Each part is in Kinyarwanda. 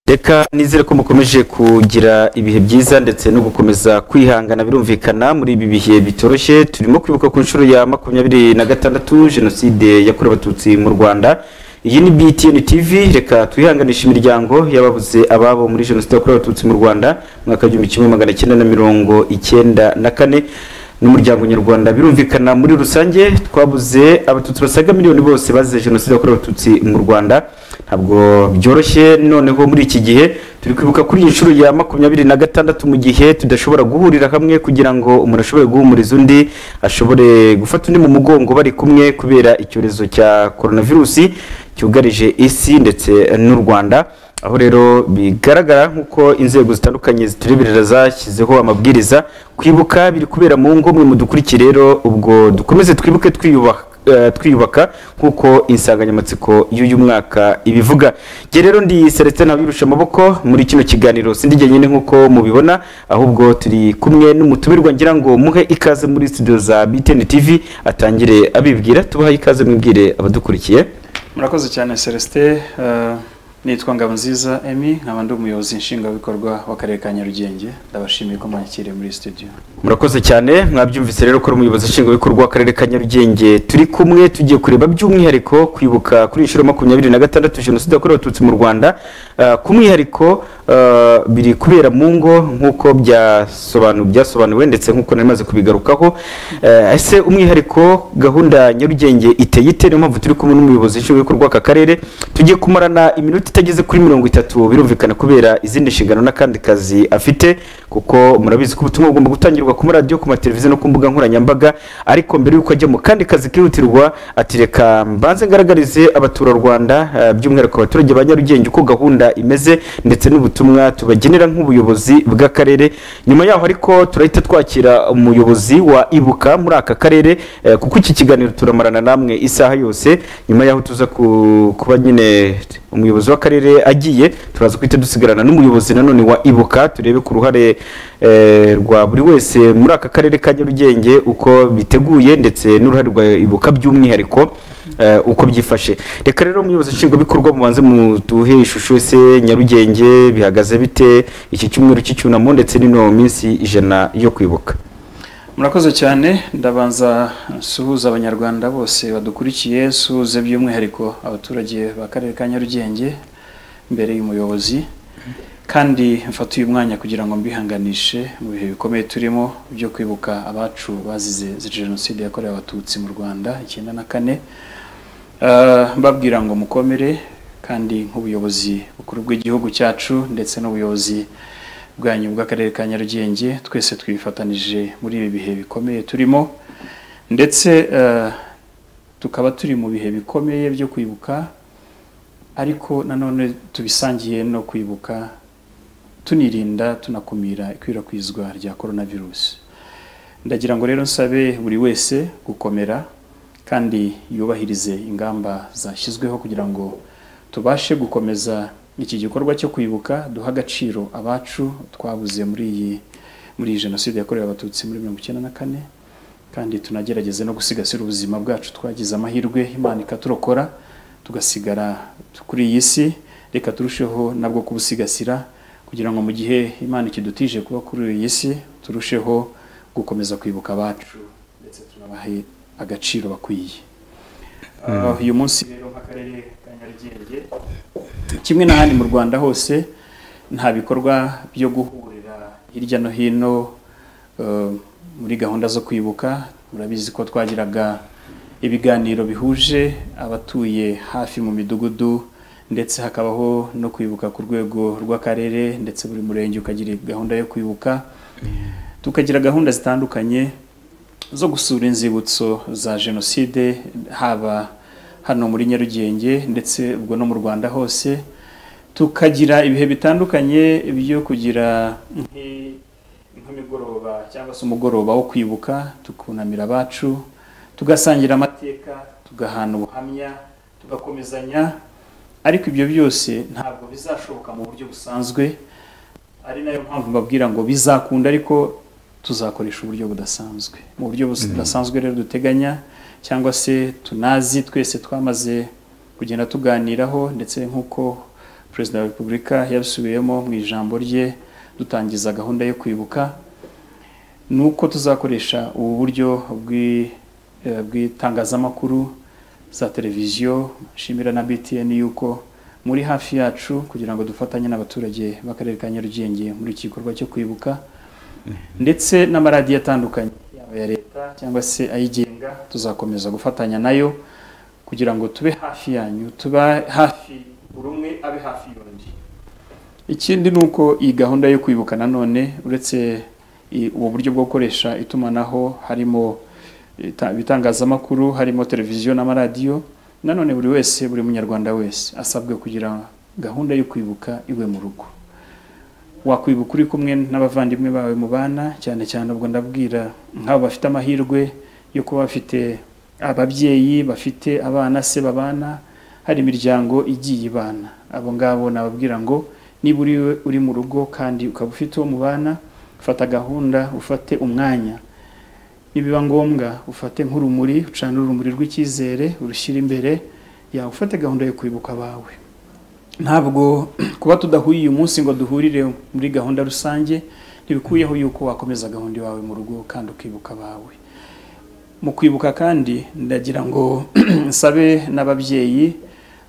reka nizere ko mukomeje kugira ibihe byiza ndetse no gukomeza kwihangana birumvikana muri ibi bihe bitoroshye turimo kwibuka ku nshuro ya makumyabiri na gatandatu jenoside yakorewe abatutsi mu rwanda iyi ni btn tv reka twihanganishe imiryango y'ababuze ababo muri jenoside yakorewe abatutsi mu rwanda mu mwaka w'igihumbi kimwe magana cyenda na mirongo icyenda na kane n'umuryango nyarwanda birumvikana muri rusange twabuze abatutsi basaga miliyoni bose bazize jenoside yakorewe abatutsi mu rwanda ntabwo byoroshye noneho muri iki gihe turi kwibuka kuri iyi nshuro ya makumyabiri na gatandatu mu gihe tudashobora guhurira hamwe kugira ngo umuntu ashobore guhumuriza undi ashobore gufata undi mu mugongo bari kumwe kubera icyorezo cya coronavirusi cyugarije isi ndetse n'u rwanda aho rero bigaragara nk'uko inzego zitandukanye zitureberera zashyizeho amabwiriza kwibuka biri kubera mu ngo mwe mudukurikire rero ubwo dukomeze twibuke twiyubaha eh, twiyubaka nk'uko insanganyamatsiko y'uyu mwaka ibivuga njye rero ndi celestin ntabirusha amaboko muri kino kiganiro sindi njyenyine nk'uko mubibona ahubwo turi kumwe n'umutumirwa ngira ngo muhe ikaze muri studio za btn tv atangire abibwira tubahaye ikaze mwibwire abadukurikiye murakoze cyane celestin eh, nitwa ngabonziza emi nkaba ndi umuyobozi nshingwabikorwa w'akarere ka nyarugenge ndabashimiye ko mwakiriye muri studio murakoze cyane mwabyumvise rero ko ari umuyobozi nshingwabikorwa w'akarere ka nyarugenge turi kumwe tugiye kureba by'umwihariko kwibuka kuri iyi nshuro makumyabiri na gatandatu jenoside yakorewe abatutsi mu rwanda Ah, ku mwihariko ah, biri kubera mu ngo nk'uko byasobanu- byasobanuwe ndetse nk'uko nari maze kubigarukaho Eh, ese umwihariko gahunda nyarugenge iteye ite niyo mpamvu turi kumwe n'umuyobozi nshingwabikorwa w'aka karere tugiye kumarana iminota itageze kuri mirongo itatu birumvikana kubera izindi nshingano n'akandi kazi afite kuko murabizi ko ubutumwa bugomba gutangirwa ku maradiyo ku mateleviziyo no ku mbuga nkoranyambaga ariko mbere y'uko ajya mu kandi kazi kihutirwa ati reka mbanze ngaragarize abaturarwanda eh, by'umwihariko abaturage ba nyarugenge uko gahunda imeze ndetse n'ubutumwa tubagenera nk'ubuyobozi bw'akarere nyuma yaho ariko turahita twakira umuyobozi wa ibuka muri aka karere eh, kuko iki kiganiro turamarana namwe isaha yose nyuma yaho tuza ku- kuba nyine umuyobozi w'akarere agiye turaza guhita dusigarana n'umuyobozi nanone wa ibuka turebe ku ruhare eh, rwa buri wese muri aka karere ka nyarugenge uko biteguye ndetse n'uruhare rwa ibuka by'umwihariko eh, uko byifashe reka rero umuyobozi nshingwabikorwa mubanze muduhe ishusho ese nyarugenge bihagaze bite iki cyumweru cy'icyunamo ndetse n'ino minsi ijana yo kwibuka murakoze cyane ndabanza nsuhuza abanyarwanda bose badukurikiye nsuhuze by'umwihariko abaturage b'akarere ka nyarugenge mbere y'umuyobozi kandi mfata uyu mwanya kugira ngo mbihanganishe mu bihe bikomeye turimo byo kwibuka abacu bazize jenoside yakorewe abatutsi mu rwanda icyenda na kane Eh, mbabwira ngo mukomere kandi nk'ubuyobozi bukuru bw'igihugu cyacu ndetse n'ubuyobozi bwanyu bw'akarere ka nyarugenge twese twifatanije muri ibi bihe bikomeye turimo ndetse eh, tukaba turi mu bihe bikomeye byo kwibuka ariko nanone tubisangiye no kwibuka tunirinda tunakumira ikwirakwizwa rya coronavirus ndagira ngo rero nsabe buri wese gukomera kandi yubahirize ingamba zashyizweho kugira ngo tubashe gukomeza iki gikorwa cyo kwibuka duha agaciro abacu twabuze muri iyi muri iyi jenoside yakorewe abatutsi muri mirongo icyenda na kane kandi tunagerageze no gusigasira ubuzima bwacu twagize amahirwe imana ikaturokora tugasigara kuri iyi si reka turusheho nabwo kubusigasira kugira ngo mu gihe imana ikidutije kuba kuri iyi si turusheho gukomeza kwibuka abacu ndetse tunabahe agaciro bakwiye Ah, uyu munsi rero nk'akarere ka nyarugenge kimwe n'ahandi mu rwanda hose nta bikorwa byo guhurira hirya no hino eh, muri gahunda zo kwibuka murabizi ko twagiraga ibiganiro bihuje abatuye hafi mu midugudu ndetse hakabaho no kwibuka ku rwego rw'akarere ndetse buri murenge ukagira gahunda yo kwibuka tukagira gahunda zitandukanye zo gusura inzibutso za jenoside haba hano muri nyarugenge ndetse ubwo no mu rwanda hose tukagira ibihe bitandukanye byo kugira nk'i- nk'imigoroba cyangwa se umugoroba wo kwibuka tukunamira abacu tugasangira amateka tugahana ubuhamya tugakomezanya ariko ibyo byose ntabwo bizashoboka mu buryo busanzwe ari nayo mpamvu mbabwira ngo bizakunda ariko tuzakoresha uburyo budasanzwe mu buryo bus- budasanzwe rero duteganya cyangwa se tunazi twese twamaze kugenda tuganiraho ndetse nk'uko perezida wa repubulika yabisubiyemo mu ijambo rye dutangiza gahunda yo kwibuka ni uko tuzakoresha ubu buryo bw'i- eh, bw'itangazamakuru za televiziyo nshimira na btn yuko muri hafi yacu kugira ngo dufatanye n'abaturage b'akarere ka nyarugenge muri iki gikorwa cyo kwibuka ndetse n'amaradiyo atandukanye yaba aya leta cyangwa se ayigenga tuzakomeza gufatanya nayo kugira ngo tube hafi yanyu tuba hafi buri umwe abe hafi y'undi ikindi ni uko iyi gahunda yo kwibuka nanone uretse i- ubu buryo bwo gukoresha itumanaho harimo ita- ibitangazamakuru harimo televiziyo n'amaradiyo nanone buri wese buri munyarwanda wese asabwe kugira gahunda yo kwibuka iwe mu rugo wakwibuka uri kumwe n'abavandimwe bawe mu bana cyane cyane ubwo ndabwira nk'abo bafite amahirwe yo kuba bafite ababyeyi bafite abana se babana hari imiryango igiye ibana abo ngabo nababwira ngo niba uri we uri mu rugo kandi ukaba ufite uwo mubana fata gahunda ufate umwanya nibiba ngombwa ufate nk'urumuri ucana urumuri rw'icyizere urushyire imbere yawe ufate gahunda yo kwibuka abawe ntabwo kuba tudahuriye uyu munsi ngo duhurire muri gahunda rusange ntibikuyeho yuko wakomeza gahunda iwawe mu rugo kandi ukibuka abawe mu kwibuka kandi ndagira ngo nsabe n'ababyeyi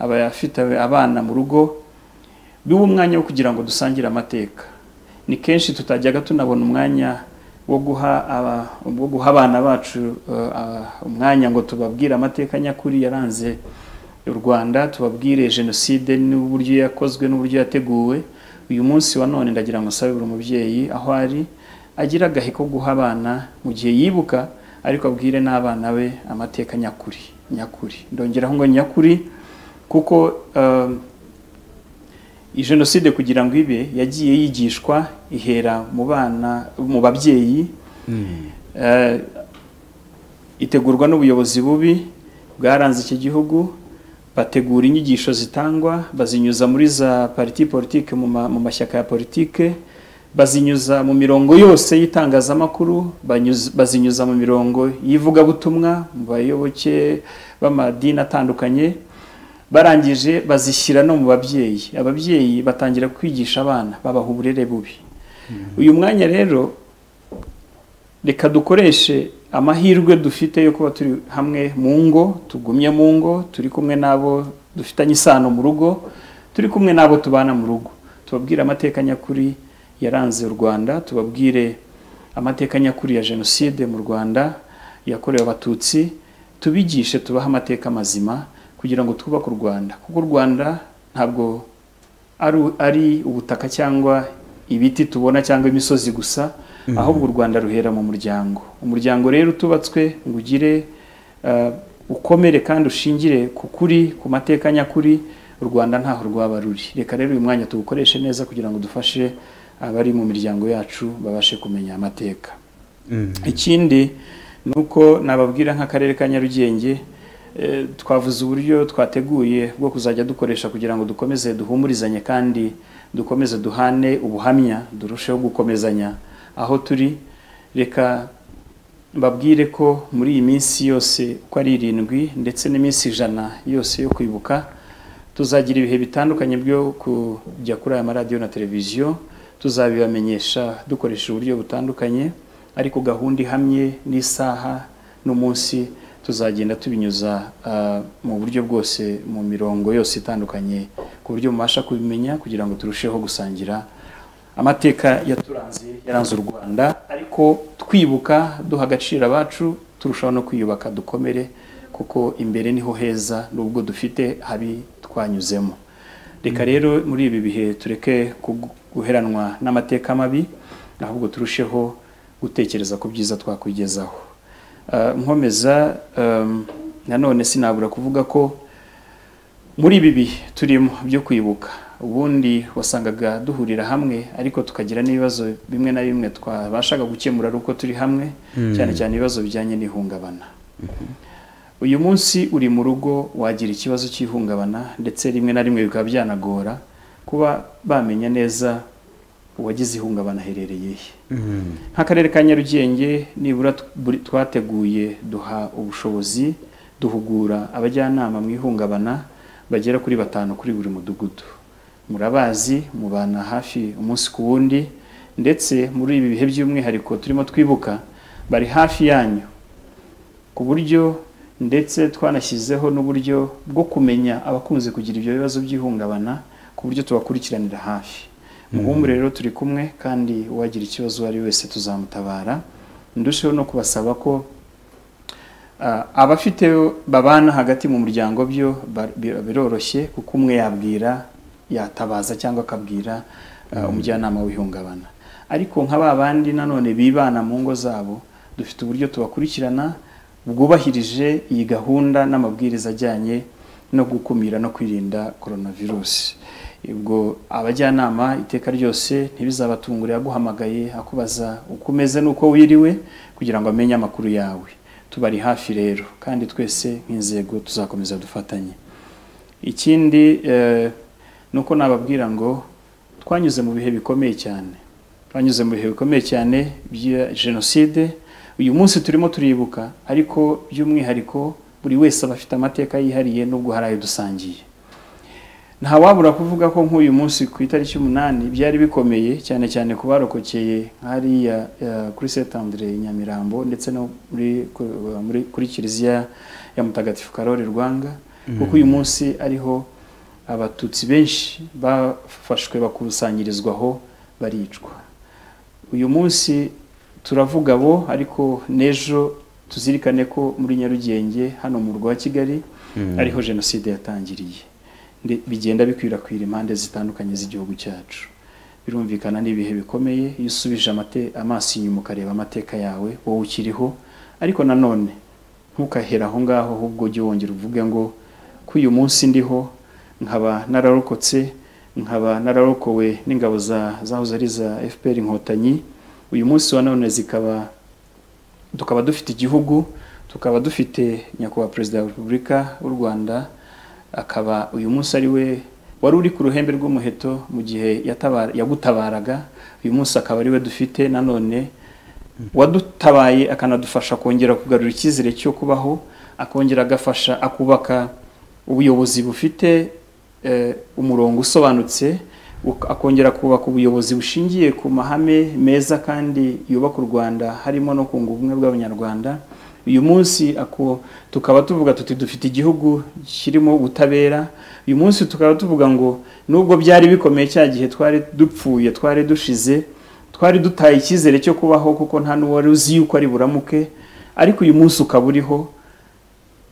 abafite abana mu rugo biba umwanya wo kugira ngo dusangire amateka ni kenshi tutajyaga tunabona umwanya wo guha aba- wo guha abana bacu eh, ah, umwanya ngo tubabwire amateka nyakuri yaranze u Rwanda tubabwire jenoside n'uburyo yakozwe n'uburyo yateguwe uyu munsi wa none ndagira ngo nsabe buri mubyeyi aho ari agira agahe ko guha abana mu gihe yibuka ariko abwire n'abana be amateka nyakuri nyakuri ndongeraho ngo nyakuri kuko um, iyi jenoside kugira ngo ibe yagiye yigishwa ihera mu bana mu babyeyi Eh, itegurwa n'ubuyobozi bubi bwaranze iki gihugu bategura inyigisho zitangwa bazinyuza muri za pariti politike mu ma- mu mashyaka ya politike bazinyuza mu mirongo yose y'itangazamakuru banyuz- bazinyuza mu mirongo y'ivugabutumwa mu bayoboke b'amadini atandukanye barangije bazishyira no mu babyeyi ababyeyi batangira kwigisha abana babaha uburere bubi uyu mwanya rero reka dukoreshe amahirwe dufite yo kuba turi hamwe mu ngo tugumye mu ngo turi kumwe n'abo dufitanye isano mu rugo turi kumwe n'abo tubana mu rugo tubabwire amateka nyakuri yaranze u rwanda tubabwire amateka nyakuri ya jenoside mu rwanda yakorewe abatutsi tubigishe tubahe amateka mazima kugira ngo twubake u rwanda kuko u rwanda ntabwo ari, ari ubutaka cyangwa ibiti tubona cyangwa imisozi gusa ahubwo u rwanda ruhera mu muryango umuryango rero utubatswe ngo ugire eh, ukomere kandi ushingire ku kuri ku mateka nyakuri u rwanda ntaho rwaba ruri reka rero uyu mwanya tuwukoreshe neza kugira ngo dufashe abari mu miryango yacu babashe kumenya amateka ikindi ni uko nababwira nk'akarere ka nyarugenge eh, twavuze uburyo twateguye bwo kuzajya dukoresha kugira ngo dukomeze duhumurizanye kandi dukomeze duhane ubuhamya durusheho gukomezanya aho turi reka mbabwire ko muri iyi minsi yose uko ari irindwi ndetse n'iminsi ijana yose yo kwibuka tuzagira ibihe bitandukanye byo kujya kuri aya maradiyo na televiziyo tuzabibamenyesha dukoresha uburyo butandukanye ariko gahunda ihamye n'isaha n'umunsi tuzagenda tubinyuza ah, mu buryo bwose mu mirongo yose itandukanye ku buryo mubasha kubimenya kugira ngo turusheho gusangira amateka yaturanze yaranze u rwanda ariko twibuka duha agaciro abacu turushaho no kwiyubaka dukomere kuko imbere niho heza nubwo dufite habi twanyuzemo reka rero muri ibi bihe tureke kugu- guheranwa n'amateka mabi ahubwo turusheho gutekereza ku byiza twakwigezaho Ah, nkomeza ehm, nanone sinabura kuvuga ko muri ibi bihe turimo byo kwibuka ubundi wasangaga duhurira hamwe ariko tukagira n'ibibazo bimwe na bimwe twabashaga gukemura ari uko turi hamwe cyane cyane ibibazo bijyanye n'ihungabana uyu munsi uri mu rugo wagira ikibazo cy'ihungabana ndetse rimwe na rimwe bikaba byanagora kuba bamenya neza uwagize ihungabana aherereye he nk'akarere ka nyarugenge nibura t- buri- twateguye duha ubushobozi duhugura abajyanama mu ihungabana bagera kuri batanu kuri buri mudugudu murabazi mubana hafi umunsi ku wundi ndetse muri ibi bihe by'umwihariko turimo twibuka bari hafi yanyu ku buryo ndetse twanashyizeho n'uburyo bwo kumenya abakunze kugira ibyo bibazo by'ihungabana ku buryo tubakurikiranira hafi ubu rero turi kumwe kandi uwagira ikibazo uwo ari we wese tuzamutabara ndusheho no kubasaba ko Ah, abafite babana hagati mu muryango byo ba- bi- biroroshye kuko umwe yabwira yatabaza cyangwa akabwira ah, umujyanama w'ihungabana ariko nka ba bandi nanone bibana mu ngo zabo dufite uburyo tubakurikirana bwubahirije iyi gahunda n'amabwiriza ajyanye no gukumira no kwirinda coronavirus ubwo abajyanama iteka ryose ntibizabatungure aguhamagaye akubaza uko umeze n'uko wiriwe kugira ngo amenye amakuru yawe tubari hafi rero kandi twese nk'inzego tuzakomeza dufatanye ikindi eh, ni uko nababwira ngo twanyuze mu bihe bikomeye cyane twanyuze mu bihe bikomeye cyane bya jenoside uyu munsi turimo turibuka ariko by'umwihariko buri wese aba afite amateka yihariye n'ubwo hari ayo dusangiye ntawabura kuvuga ko nk'uyu munsi ku itariki umunani byari bikomeye cyane cyane ku barokokeye hariya eh, kuri setandire i nyamirambo ndetse no muri, ku- muri kuri kiliziya ya mutagatifu karori rwanga kuko uyu munsi ariho abatutsi benshi bafashwe bakusanyirizwaho baricwa uyu munsi turavuga bo ariko n'ejo tuzirikane ko muri nyarugenge hano mu murwa wa kigali ariho jenoside yatangiriye Nde- bigenda bikwirakwira impande zitandukanye z'igihugu cyacu birumvikana n'ibihe bikomeye iyo usubije amate- amaso inyuma ukareba amateka yawe wowe ukiriho ariko nanone ntukahera aho ngaho ahubwo ujye wongera uvuge ngo ko uyu munsi ndiho nkaba nararokotse nkaba nararokowe n'ingabo za- zahoze ari za fpr inkotanyi uyu munsi wa none zikaba tukaba dufite igihugu tukaba dufite nyakubahwa perezida wa repubulika w'u rwanda akaba uyu munsi ari we wari uri ku ruhembe rw'umuheto mu gihe yatabara- yagutabaraga uyu munsi akaba ari we dufite nanone wadutabaye akanadufasha kongera kugarura icyizere cyo kubaho akongera agafasha akubaka ubuyobozi bufite eh, umurongo usobanutse uk- akongera kubaka ubuyobozi bushingiye ku mahame meza kandi yubaka u Rwanda harimo no kunga ubumwe bw'abanyarwanda uyu munsi ako tukaba tuvuga tuti dufite igihugu kirimo ubutabera uyu munsi tukaba tuvuga ngo nubwo byari bikomeye cya gihe twari dupfuye twari dushize twari dutaye icyizere cyo kubaho kuko nta n'uwari uzi yuko ari buramuke ariko uyu munsi ukaba uriho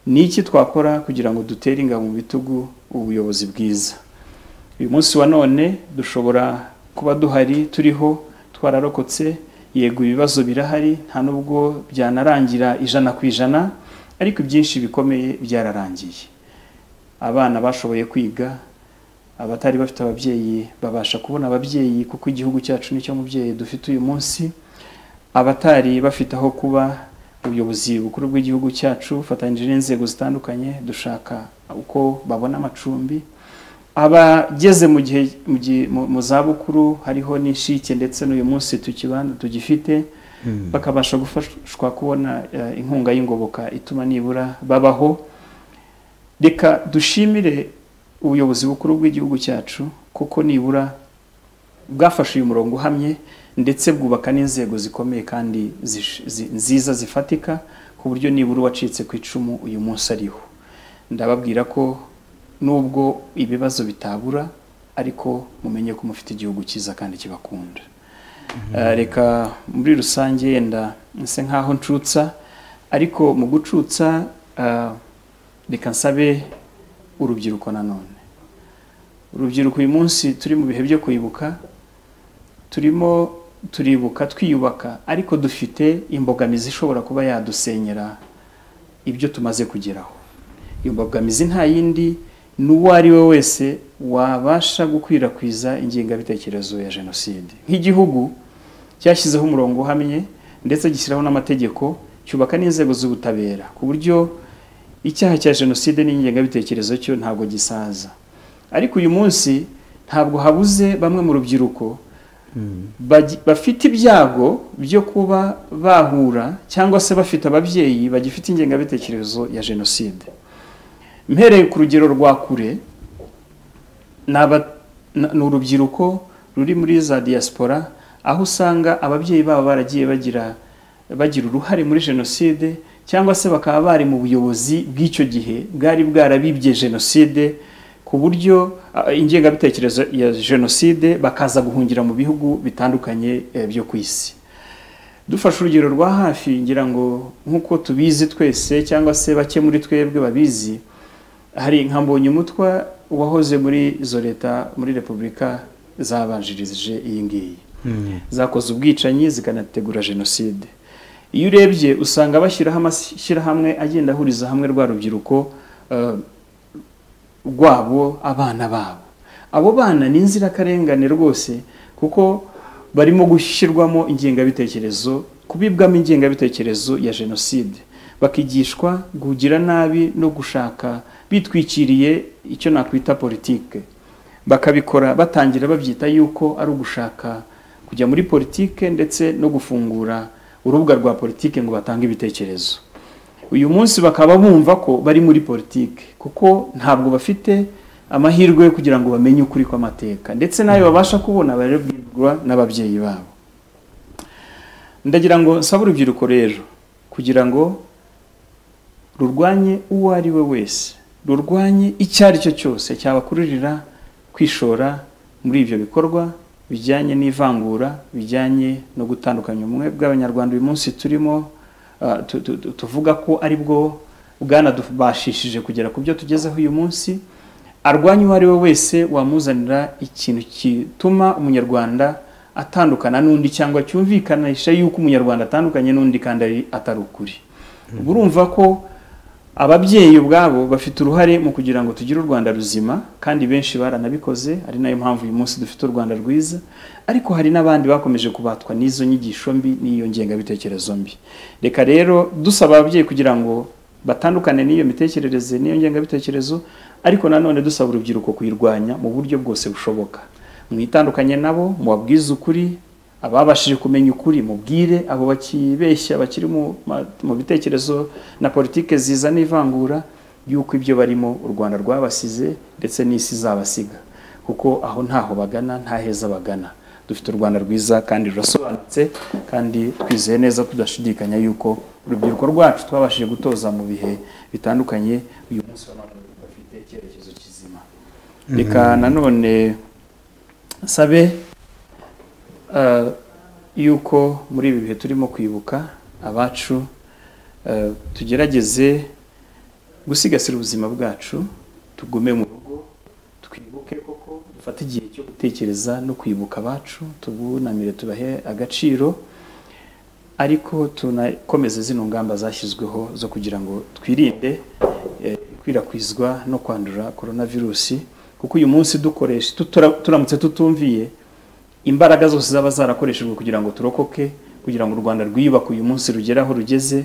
ni iki twakora kugira ngo dutere ingabo mu bitugu ubuyobozi bwiza uyu munsi wa none dushobora kuba duhari turiho twararokotse yego ibibazo birahari nta nubwo byanarangira ijana ku ijana ariko ibyinshi bikomeye byararangiye abana bashoboye kwiga abatari bafite ababyeyi babasha kubona ababyeyi kuko igihugu cyacu nicyo mubyeyi dufite uyu munsi abatari bafite aho kuba ubuyobozi bukuru bw'igihugu cyacu bufatanyije n'inzego zitandukanye dushaka uko babona amacumbi abageze mu gihe mu gihe- mu- mu zabukuru hariho n'inshike ndetse n'uyu munsi tukibana tugifite bakabasha gufashwa kubona eh, inkunga y'ingoboka ituma nibura babaho reka dushimire ubuyobozi bukuru bw'igihugu cyacu kuko nibura bwafashe uyu murongo uhamye ndetse bwubaka n'inzego zikomeye kandi zish- zi- nziza zifatika ku buryo nibura uwacitse ku icumu uyu munsi ariho ndababwira ko nubwo ibibazo bitabura ariko mumenye ko mufite igihugu cyiza kandi kibakunda Eh, reka muri rusange yenda nse nk'aho ncutsa ariko mu gucutsa eh, reka nsabe urubyiruko nanone urubyiruko uyu munsi turi mu bihe byo kwibuka turimo turibuka twiyubaka ariko dufite imbogamizi ishobora kuba yadusenyera ibyo tumaze kugeraho iyo mbogamizi nta yindi ni uwo ari we wese wabasha gukwirakwiza ingengabitekerezo ya jenoside nk'igihugu cyashyizeho umurongo uhamye ndetse gishyiraho n'amategeko cyubaka n'inzego z'ubutabera ku buryo icyaha cya jenoside n'ingengabitekerezo cyo ntabwo gisaza ariko uyu munsi ntabwo habuze bamwe mu rubyiruko bagi- bafite ibyago byo kuba bahura cyangwa se bafite ababyeyi bagifite ingengabitekerezo ya jenoside mpereye ku rugero rwa kure ni aba- na- ni urubyiruko ruri muri za diaspora aho usanga ababyeyi babo baragiye bagira bagira uruhare muri jenoside cyangwa se bakaba bari mu buyobozi bw'icyo gihe bwari bwarabibye jenoside ku buryo ah, ingengabitekerezo ya jenoside bakaza guhungira mu bihugu bitandukanye eh, byo ku isi dufashe urugero rwa hafi ngira ngo nk'uko tubizi twese cyangwa se bake muri twebwe babizi hari nka mbonyumutwa wahoze muri izo leta muri repubulika zabanjirije iyi ngiyi zakoze ubwicanyi zikanategura jenoside iyo urebye usanga bashyiraho amashyirahamwe agenda ahuriza hamwe rwa rubyiruko eh, rwabo abana babo abo bana ni inzirakarengane rwose kuko barimo gushyirwamo ingengabitekerezo kubibwamo ingengabitekerezo ya jenoside bakigishwa kugira nabi no gushaka bitwikiriye icyo nakwita politike bakabikora batangira babyita yuko ari ugushaka kujya muri politike ndetse no gufungura urubuga rwa politike ngo batange ibitekerezo uyu munsi bakaba bumva ko bari muri politike kuko ntabwo bafite amahirwe yo kugira ngo bamenye ukuri kw'amateka ndetse n'ayo babasha kubona barabwirwa n'ababyeyi babo ndagira ngo nsaba urubyiruko rero kugira ngo rurwanye uwo ari we wese rurwanye icyo ari cyo cyose cyabakururira kwishora muri ibyo bikorwa bijyanye n'ivangura bijyanye no gutandukanya ubumwe bw'abanyarwanda uyu munsi turimo ah, tu- tu- tu- tuvuga ko ari bwo bwanadubashishije kugera ku byo tugezeho uyu munsi arwanya uwo ari we wese wamuzanira ikintu gituma umunyarwanda atandukana n'undi cyangwa cyumvikanisha yuko umunyarwanda atandukanye n'undi kandi ari- atari ukuri Ubwo urumva ko ababyeyi ubwabo bafite uruhare mu kugira ngo tugire u Rwanda ruzima kandi benshi baranabikoze ari nayo mpamvu uyu munsi dufite u Rwanda rwiza ariko hari n'abandi bakomeje kubatwa n'izo nyigisho mbi n'iyo ngengabitekerezo mbi reka rero dusaba ababyeyi kugira ngo batandukane n'iyo mitekerereze n'iyo ngengabitekerezo ariko nanone dusaba urubyiruko kuyirwanya mu buryo bwose bushoboka mwitandukanye nabo mubabwize ukuri ababashije kumenya ukuri mubwire abo bakibeshya bakiri mu ma- mu bitekerezo na politike ziza n'ivangura y'uko ibyo barimo u rwanda rwabasize ndetse n'isi izabasiga kuko aho ntaho bagana nta heza bagana dufite u rwanda rwiza kandi rurasobanutse kandi twizeye neza tudashidikanya yuko urubyiruko rwacu twabashije gutoza mu bihe bitandukanye uyu munsi wa none bafite icyerekezo kizima reka nanone sabe Uh, yuko muri ibi bihe turimo kwibuka abacu uh, tugerageze gusigasira ubuzima bwacu tugume mu rugo twibuke koko dufate igihe cyo gutekereza no kwibuka abacu tubunamire tubahe agaciro ariko tunakomeze zino ngamba zashyizweho zo kugira ngo twirinde eh, ikwirakwizwa no kwandura korona virusi kuko uyu munsi dukoresha tutura- turamutse tutumviye imbaraga zose zaba zarakoreshejwe kugira ngo turokoke kugira ngo u Rwanda rwiyubake uyu munsi rugere aho rugeze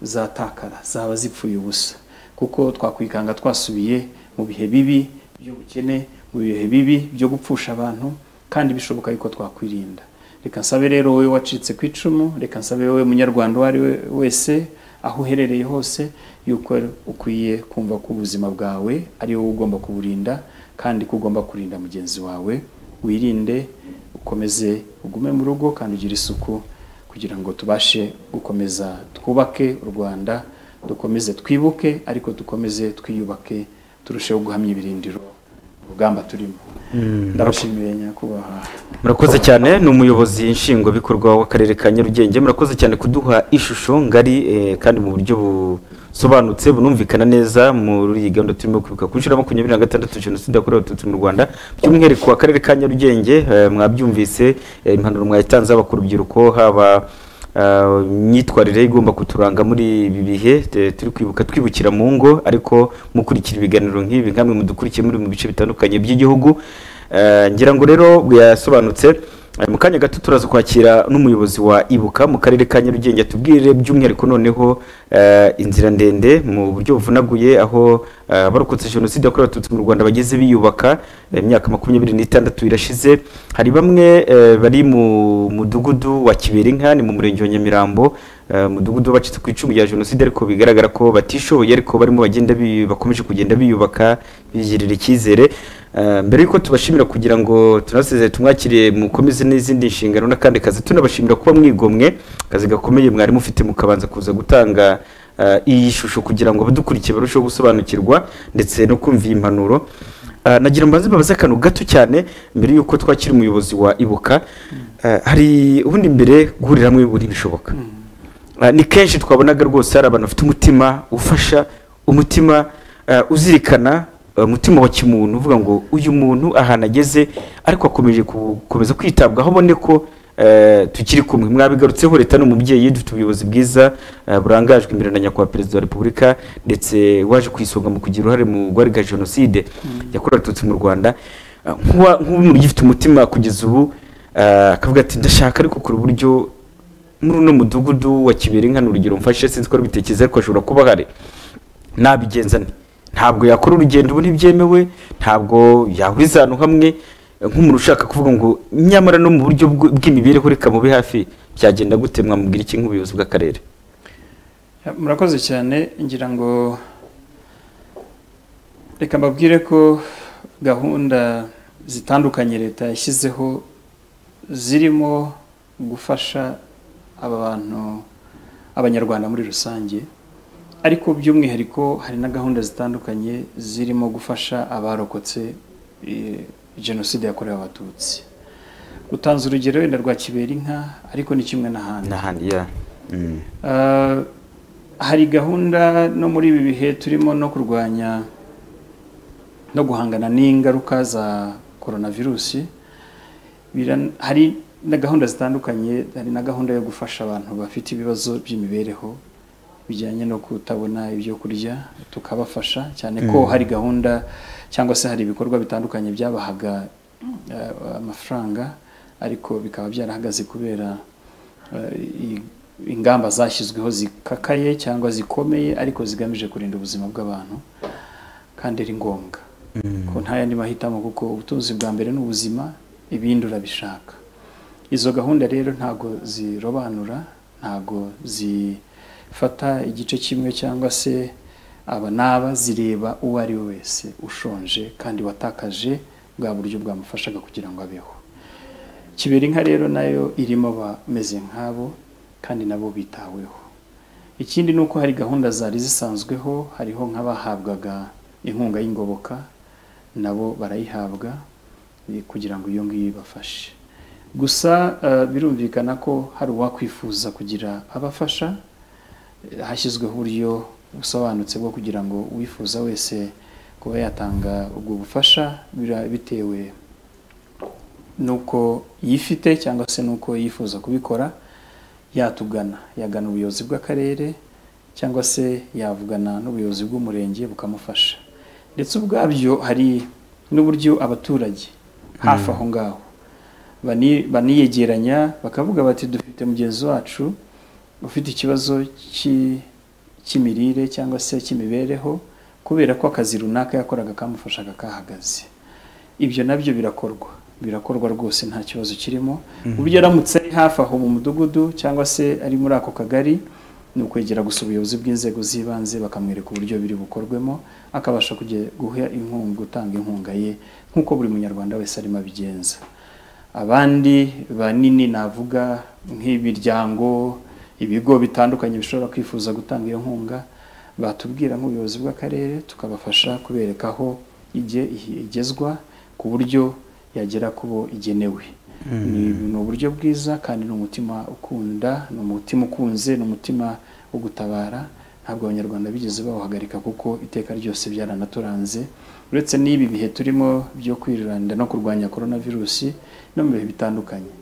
zatakara zaba zipfuye ubusa kuko twakwikanga twasubiye mu bihe bibi by'ubukene mu bihe bibi byo gupfusha abantu kandi bishoboka yuko twakwirinda reka nsabe rero wowe wacitse ku icumu reka nsabe wowe munyarwanda uwo ari we wese aho uherereye hose yuko ukwiye kumva ko ubuzima bwawe ari wowe ugomba kuburinda kandi ko ugomba kurinda mugenzi wawe wirinde ukomeze ugume mu rugo kandi ugire isuku kugira ngo tubashe gukomeza twubake u Rwanda dukomeze twibuke ariko dukomeze twiyubake turusheho guhamya ibirindiro urugamba turimo ndabashimiye nyakubahwa murakoze cyane ni umuyobozi nshingwabikorwa w'akarere ka nyarugenge murakoze cyane kuduha ishusho ngari eh, kandi mu buryo busobanutse bunumvikana neza muri iyi gahunda turimo kwibuka ku nshuro ya makumyabiri na gatandatu jenoside yakorewe abatutsi mu rwanda by'umwihariko akarere ka nyarugenge eh, mwabyumvise eh, impanuro mwayitanze haba ku rubyiruko haba ah, imyitwarire igomba kuturanga muri ibi bihe eh, turi kwibuka twibukira mu ngo ariko mukurikira ibiganiro nk'ibi nkamwe mudukurikiye muri mu bice bitandukanye by'igihugu Eh, ngira ngo rero yasobanutse Eh, mu kanya gato turaza kwakira n'umuyobozi wa ibuka mu karere ka nyarugenge atubwire by'umwihariko noneho eh, inzira ndende mu buryo buvunaguye aho eh, abarokotse jenoside yakorewe abatutsi mu rwanda bageze biyubaka eh, imyaka makumyabiri n'itandatu irashize hari bamwe eh, bari mu mudugudu wa kiberinka ni mu murenge wa nyamirambo eh, mudugudu bacitse ku icumu rya jenoside ariko bigaragara ko batishoboye ariko barimo bagenda bi- bakomeje kugenda biyubaka bigirira icyizere Eh, mbere yuko tubashimira kugira ngo tunasezere tumwakire mukomeze n'izindi nshingano n'akandi kazi tunabashimira kuba mwigomwe akazi gakomeye mwari mufite mukabanza kuza gutanga eh, iyi shusho kugira ngo abadukurikiye barusheho gusobanukirwa ndetse no kumva iyi mpanuro Eh, nagira mbanze mbabaze akantu gato cyane mbere yuko twakira umuyobozi wa ibuka Eh, hari ubundi mbere guhurira hamwe buri bishoboka Ah, ni kenshi twabonaga rwose hari abantu bafite umutima ufasha umutima ah, uzirikana ah, umutima wa kimuntu uvuga ngo uyu muntu ahantu ageze ariko akomeje gukomeza kwitabwaho abone ko eh, tukiri kumwe mwabigarutseho leta ni umubyeyi dufite ubuyobozi bwiza ah, burangajwe imbere na nyakubahwa perezida wa repubulika ndetse waje ku isonga mu kugira uruhare mu guhagarika jenoside yakorewe abatutsi mu rwanda Ah, nk'uwa- nk'umuryi ufite umutima kugeza ubu ah, akavuga ati ndashaka ariko kora uburyo muri uno mudugudu wa kibiri nkana urugero mfashe sinzi ko bitekereza ariko ashobora kuba ahari nabigenza nte ntabwo yakora urugendo ubu ntibyemewe ntabwo yahuriza ahantu hamwe nk'umuntu ushaka kuvuga ngo nyamara no mu buryo bw- bw'imibereho reka mube hafi byagenda gute mwamubwira iki nk'ubuyobozi bw'akarere Ya, murakoze cyane ngira ngo reka mbabwire ko gahunda zitandukanye leta yashyizeho zirimo gufasha aba bantu abanyarwanda muri rusange ariko by'umwihariko hari na gahunda zitandukanye zirimo gufasha abarokotse eh, jenoside yakorewe abatutsi utanze urugero wenda rwa kiberinka ariko ni kimwe n'ahandi n'ahandi ya Mm. Ah, hari gahunda no muri ibi bihe turimo no kurwanya no guhangana n'ingaruka za coronavirusi Biran- hari na gahunda zitandukanye hari na gahunda yo gufasha abantu bafite ibibazo by'imibereho bijyanye no kutabona ibyo kurya tukabafasha cyane ko hari gahunda cyangwa se hari ibikorwa bitandukanye byabahaga eh, amafaranga ariko bikaba byarahagaze kubera eh, i- ingamba zashyizweho zikakaye cyangwa zikomeye ariko zigamije kurinda ubuzima bw'abantu kandi ari ngombwa ko nta yandi mahitamo kuko ubutunzi bwa mbere ni ubuzima ibindi urabishaka izo gahunda rero ntago zirobanura ntago zifata igice kimwe cyangwa se aba n'aba zireba uwo ari we wese ushonje kandi watakaje bwa buryo bwamufashaga kugira ngo abeho kiberinka rero nayo irimo abameze nk'abo kandi nabo bitaweho ikindi ni uko hari gahunda zari zisanzweho hariho nk'abahabwaga inkunga y'ingoboka nabo barayihabwa eh, kugira ngo iyo ngiyo ibafashe gusa eh, birumvikana ko hari uwakwifuza kugira abafasha Eh, hashyizweho uburyo busobanutse bwo kugira ngo uwifuza wese kuba yatanga ubwo bufasha bira- bitewe nuko yifite cyangwa se nuko yifuza kubikora yatugana yagana ubuyobozi bw'akarere cyangwa se yavugana n'ubuyobozi bw'umurenge bukamufasha ndetse ubwabyo hari n'uburyo abaturage hafi aho ngaho bani- baniyegeranya bakavuga bati dufite mugenzi wacu ufite ikibazo cy'i- cy'imirire cyangwa se cy'imibereho kubera ko akazi runaka yakoraga kamufashaga kahagaze ibyo nabyo birakorwa birakorwa rwose nta kibazo kirimo uburyo aramutse ari hafi aho mu mudugudu cyangwa se ari muri ako kagari ni ukwegera gusa ubuyobozi bw'inzego z'ibanze bakamwereka uburyo biri bukorwemo akabasha kujya guha inkunga gutanga inkunga ye nk'uko buri munyarwanda wese arimo abigenza abandi banini navuga nk'imiryango ibigo bitandukanye bishobora kwifuza gutanga iyo nkunga batubwira nk'ubuyobozi bw'akarere tukabafasha kubereka aho ijye igezwa ku buryo yagera ku bo igenewe ni, ni uburyo bwiza kandi ni umutima ukunda ni umutima ukunze ni umutima wo gutabara ntabwo abanyarwanda bigeze bawuhagarika kuko iteka ryose byaranaturanze uretse n'ibi bihe turimo byo kwirinda no kurwanya coronavirusi no mu bihe bitandukanye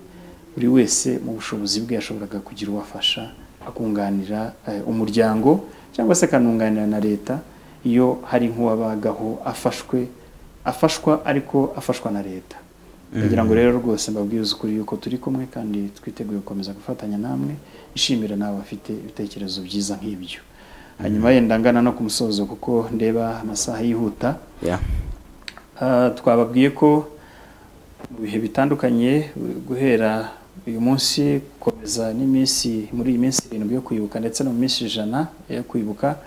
buri wese mu bushobozi bwe yashoboraga kugira uwo afasha akunganira eh, umuryango cyangwa se akanunganira na leta iyo hari nk'uwabagaho afashwe afashwa ariko afashwa na leta kugira ngo rero rwose mbabwize ukuri yuko turi kumwe kandi twiteguye gukomeza gufatanya namwe ishimira nawe bafite ibitekerezo byiza nk'ibyo hanyuma yenda ngana no ku musozo kuko ndeba amasaha yihuta Yeah. Ah, twababwiye ko mu bihe bitandukanye guhera uyu munsi gukomeza n'iminsi muri iyi minsi irindwi yo kwibuka ndetse no mu minsi ijana yo kwibuka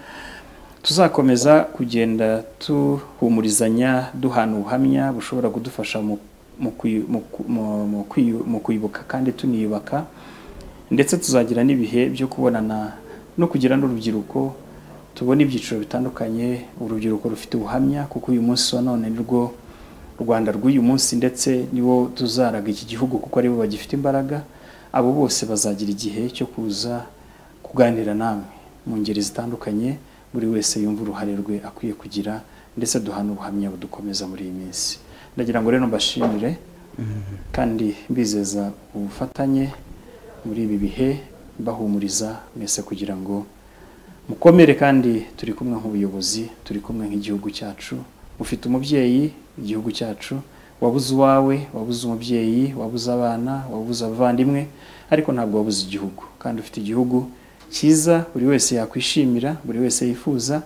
tuzakomeza kugenda duhumurizanya duhana ubuhamya bushobora kudufasha mu, mu, kwi- mu, ku- mu, mu, kwiyu- mu kwibuka kandi tuniyubaka ndetse tuzagira n'ibihe byo kubonana no kugira n'urubyiruko tubona ibyiciro bitandukanye urubyiruko rufite ubuhamya kuko uyu munsi wa none ni rwo rwanda rw'uyu munsi ndetse nibo tuzaraga iki gihugu kuko aribo bagifite imbaraga abo bose bazagira igihe cyo kuza kuganira namwe mu ngeri zitandukanye buri wese yumva uruhare rwe akwiye kugira ndetse duhana ubuhamya budukomeza muri iyi minsi ndagira ngo rero mbashimire kandi mbizeza ubufatanye muri ibi bihe bahumuriza mwese kugira ngo mukomere kandi turi kumwe nk'ubuyobozi turi kumwe nk'igihugu cyacu ufite umubyeyi igihugu cyacu wabuze uwawe wabuze umubyeyi wabuze abana wabuze abavandimwe ariko ntabwo wabuze igihugu kandi ufite igihugu cyiza buri wese yakwishimira buri wese yifuza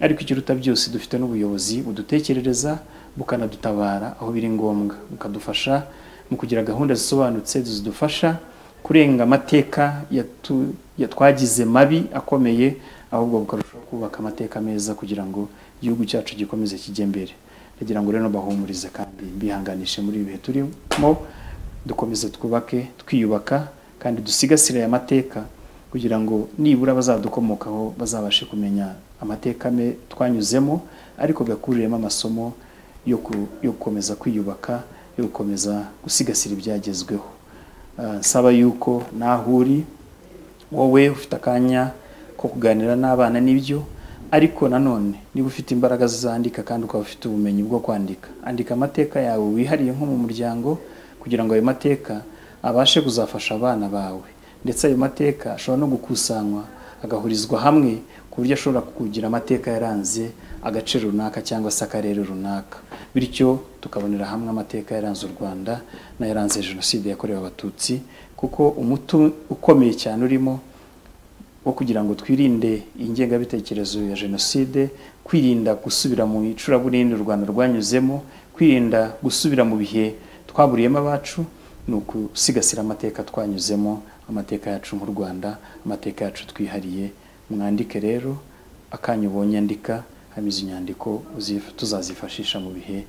ariko ikiruta byose dufite n'ubuyobozi budutekerereza bukanadutabara aho biri ngombwa bukadufasha mu kugira gahunda zisobanutse zidufasha kurenga amateka yatu- ya- twagize mabi akomeye ahubwo bukarushaho kubaka amateka meza kugira ngo igihugu cyacu gikomeze kijye imbere kugira ngo rero bahumurize kandi bihanganishe muri ibi bihe turimo dukomeze twubake twiyubaka kandi dusigasire aya mateka kugira ngo nibura bazadukomokaho bazabashe kumenya amateka me twanyuzemo ariko gakuriremo amasomo yo ku- yo gukomeza kwiyubaka yo gukomeza gusigasira ibyagezweho Ah, nsaba yuko naho uri wowe ufite akanya ko kuganira n'abana nibyo ariko nanone niba ufite imbaraga zandika kandi ukaba ufite ubumenyi bwo kwandika andika amateka yawe wihariye nko mu muryango kugira ngo ayo mateka abashe kuzafasha abana bawe ndetse ayo mateka ashobora no gukusanywa agahurizwa hamwe ku buryo ashobora kugira amateka yaranze agace runaka cyangwa se akarere runaka bityo tukabonera hamwe amateka yaranze u rwanda n'ayaranze jenoside yakorewe abatutsi kuko umuti ukomeye cyane urimo wo kugira ngo twirinde ingengabitekerezo ya jenoside kwirinda gusubira mu icuraburindi u rwanda rwanyuzemo kwirinda gusubira mu bihe twaburiyemo abacu ni ukusigasira amateka twanyuzemo amateka yacu nk'u rwanda amateka yacu twihariye mwandike rero akanya ubonye andika hamize inyandiko uzif- tuzazifashisha mu bihe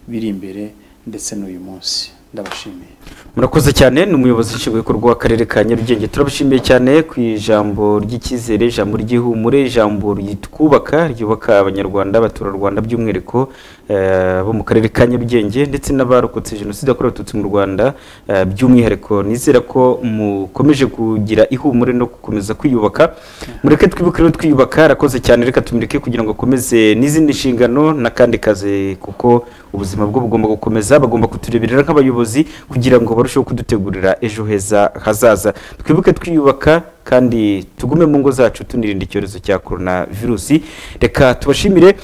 biri imbere ndetse n'uyu munsi ndabashimiye murakoze cyane ni umuyobozi nshingwabikorwa w'akarere ka nyarugenge turabashimiye cyane ku ijambo ry'icyizere ijambo ry'ihumure ijambo ryitwubaka ryubaka abanyarwanda abaturarwanda by'umwihariko eh, bo mu karere ka nyarugenge ndetse n'abarokotse jenoside yakorewe abatutsi mu rwanda eh, by'umwihariko nizera ko mukomeje kugira ihumure no gukomeza kwiyubaka mureke twibuke rero twiyubaka arakoze cyane reka tumureke kugira ngo akomeze n'izindi nshingano n'akandi kazi kuko ubuzima bwo bugomba gukomeza bagomba kutureberera nk'abayobozi kugira ngo barusheho kudutegurira ejo heza hazaza twibuke twiyubaka kandi tugume mu ngo zacu tunirinda icyorezo cya korona virusi reka tubashimire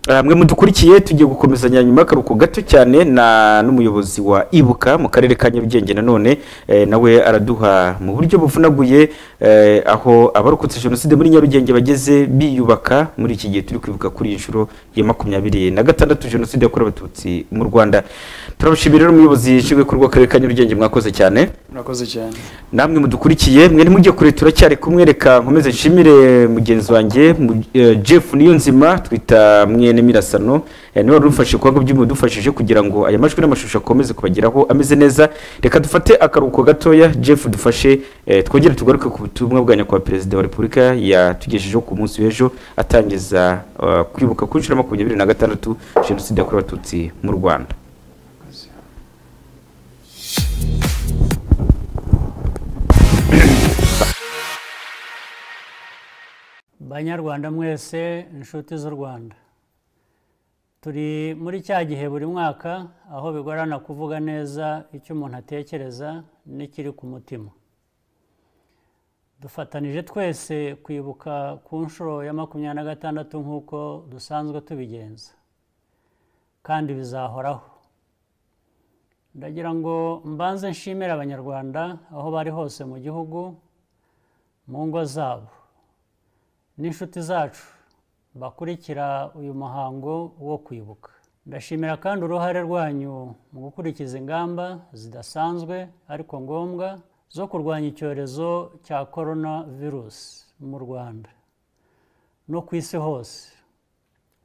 Ah, mwe mudukurikiye tugiye gukomezanya nyuma y'akaruhuko gato cyane na n'umuyobozi wa ibuka mu karere ka nyarugenge nanone eh, nawe araduha mu buryo buvunaguye eh, aho abarokotse jenoside muri nyarugenge bageze biyubaka muri iki gihe turi kwibuka kuri iyi nshuro ya makumyabiri na gatandatu jenoside yakorewe abatutsi mu rwanda turabashimira rero umuyobozi nshingwabikorwa w'akarere ka nyarugenge mwakoze cyane murakoze cyane namwe mudukurikiye mwe ntimujye kure turacyari kumwe reka nkomeze nshimire mugenzi wanjye mu- eh, jeff niyo nzima twita mwene mirasano eh, niwe wari udufashe kuba by'umudufashije kugira ngo aya majwi n'amashusho akomeze kubageraho ameze neza reka dufate akaruhuko gatoya jeff dufashe eh, twongere tugaruke ku butumwa bwa nyakubahwa perezida wa repubulika yatugejejeho ku munsi w'ejo atangiza eh, kwibuka kuri inshuro ya makumyabiri na gatandatu jenoside yakorewe abatutsi mu rwanda banyarwanda mwese inshuti z'u rwanda turi muri cya gihe buri mwaka aho bigorana kuvuga neza icyo umuntu atekereza n'ikiri ku mutima dufatanije twese kwibuka ku nshuro ya makumyabiri na gatandatu nk'uko dusanzwe tubigenza kandi bizahoraho ndagira ngo mbanze nshimire abanyarwanda aho bari hose mu gihugu mu ngo zabo n'inshuti zacu bakurikira uyu muhango wo kwibuka ndashimira kandi uruhare rwanyu mu gukurikiza ingamba zidasanzwe ariko ngombwa zo kurwanya icyorezo cya korona virusi mu rwanda no ku isi hose